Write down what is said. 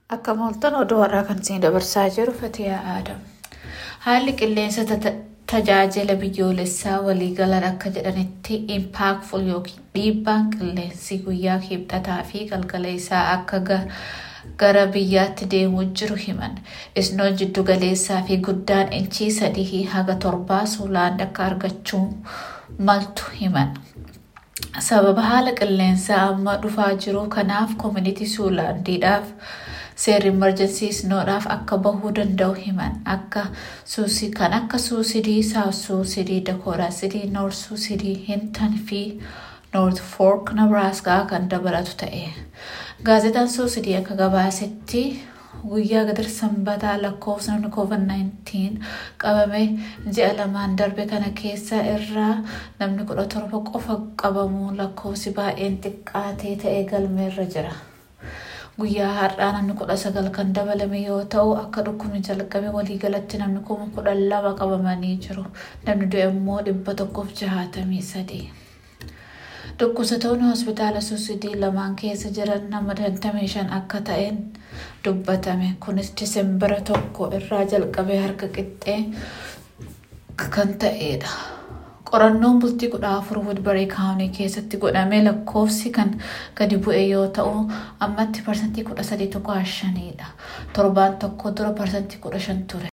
Akka mooltan oduu har'aa kan isin dabarsaa jiru Fatiyaa Aadam. Haalli qilleensa tajaajila biyyoolessaa waliigalan akka jedhanitti impaakful yookiin dhiibbaan qilleensi guyyaa kibxataa fi galgala isaa akka gara biyyaatti deemuu jiru himan. Isnoon jiddu galeessaa fi guddaan inchii sadii haga torbaa suulaan akka argachuu maltu himan. Sababa haala qilleensaa amma dhufaa jiru kanaaf koomunitii suulaandiidhaaf seerri imerjensii isnoodhaaf akka bahuu danda'u himan akka suusii kan akka suusidii saawus suusidii dakooraa sidii noort suusidii hintan fi noort foork nabraaskaa kan dabalatu ta'e gaazexaan suusidii akka gabaasetti guyyaa gadar sanbataa lakkoofsa namni covid-19 qabame ji'a lamaan darbe kana keessa irraa namni kudha torba qofa qabamuu lakkoofsi baay'een xiqqaatee ta'e galmeerra jira. Guyyaa har'aa namni kudha sagal kan dabalame yoo ta'u akka dhukkubni jalqabe waliigalatti namni kuma kudhan lama qabamanii jiru. Namni du'e immoo dhibba tokkoof jahaatamii sadii. Dhukkubsatoonni hospitaala suusidii lamaan keessa jiran nama 25 akka ta'een dubbatame. Kunis Diseembara tokko irraa jalqabee harka qixxee kan ta'edha. Qorannoon bultii kudha afur Woodbury kaawunii keessatti godhame lakkoofsi kan gadi bu'e yoo ta'u ammatti parsantii kudha sadii tokko shanidha. Torbaan tokko dura parsantii kudha shan ture.